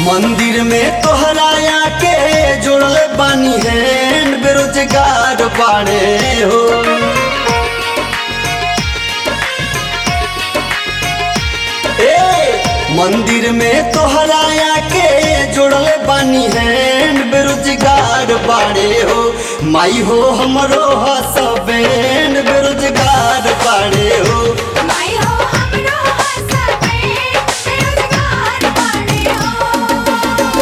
मंदिर में तोहराया के जोड़ल बानी हैंड बेरोजगार बाड़े हो ए मंदिर में तोहराया के जोड़ल बानी हैंड बेरोजगार बाड़े हो माई हो हमरो हसबैंड बेरोजगार बाड़े हो माई हो हमरो हसबे बेरोजगार बाड़े हो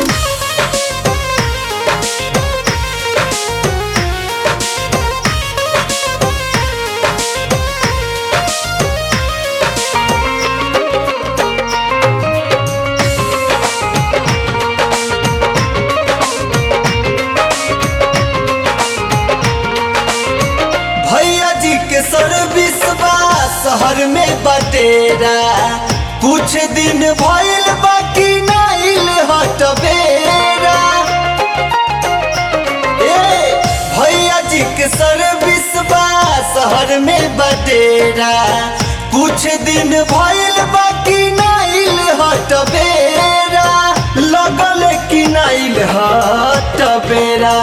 भैया जी के सर्विस बा शहर में बटेरा कुछ दिन भइल बाकी नाइल हटबेरा ए भैया जी के सर्विस बा शहर में बटेरा कुछ दिन भइल बाकी नाइल हटबेरा लगल कि नाइल हटबेरा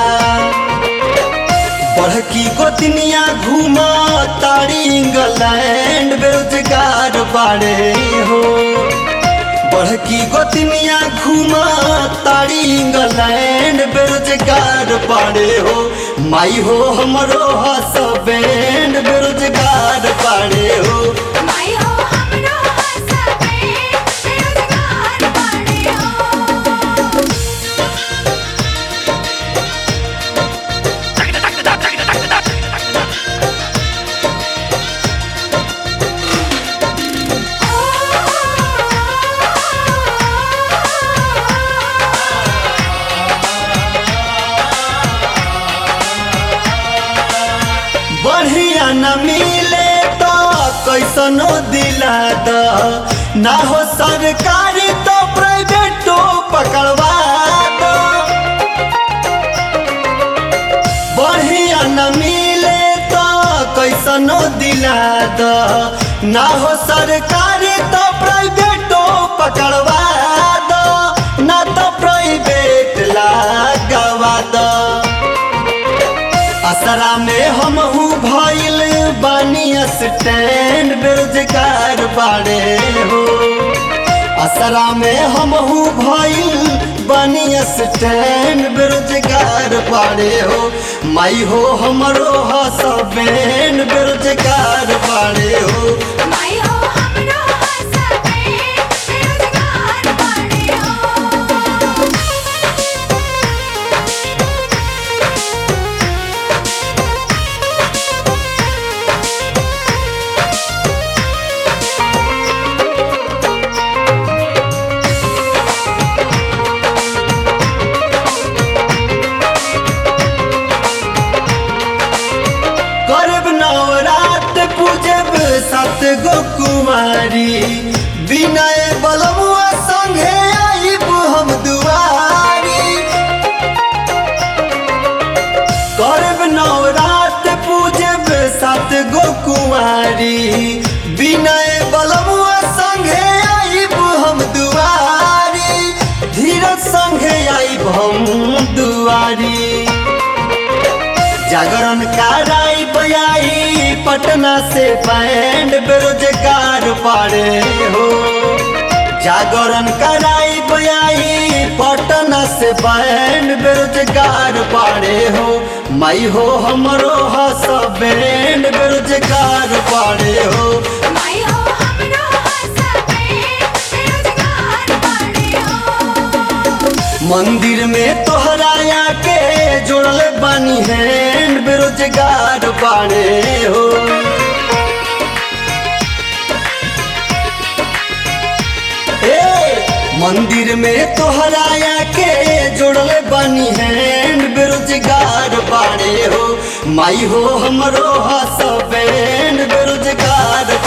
बड़की गोतनिया घूमा तारी इंग्लैंड बेरोजगार बाड़े हो बड़की गोतनिया घूमा तारी इंग्लैंड बेरोजगार बाड़े हो माई हो हमरो हसबैंड बेरोजगार बाड़े हो माई हो हमरो हसबे बेरोजगार बाड़े हो बढ़िया न मिले तो कैसनो दिला द ना हो सरकारी तो प्राइवेटो पकड़वा दो बढ़िया न मिले तो कैसनो दिला द ना हो सरकारी तो प्राइवेटो पकड़वा दो ना तो प्राइवेट लगवा दो असरा में हम हूँ भइल बानी स्टैंड बेरोजगार बाड़े हो असरा में हम हूँ भइल बानी स्टैंड बेरोजगार बाड़े हो माई हो हमरो हसबैंड बेरोजगार बाड़े हो माई हो हमरो हसबे बेरोजगार बाड़े हो करब नवरात पूजब सत गो कुमारी विनय बलमुआ संगे आइब हम दुआरी करब नवरात पूजब सत गो कुमारी विनय बलमुआ संगे आइब हम दुआरी धीरज संगे आइब हम दुआरी जागरण कराई बयाई पटना से बैंड बेरोजगार पाड़े हो जागरण कराई बयाई पटना से बैंड बेरोजगार पाड़े हो माई हो हमरो हसबैंड बेरोजगार पाड़े हो माई हो हमरो हसबे बेरोजगार बाड़े हो मंदिर में तोहराया के जोड़ल बानी हैंड बेरोजगार बाड़े हो ए मंदिर में तोहराया के जोड़ल बानी हैंड बेरोजगार बाड़े हो माई हो हमरो हसबैंड बेरोजगार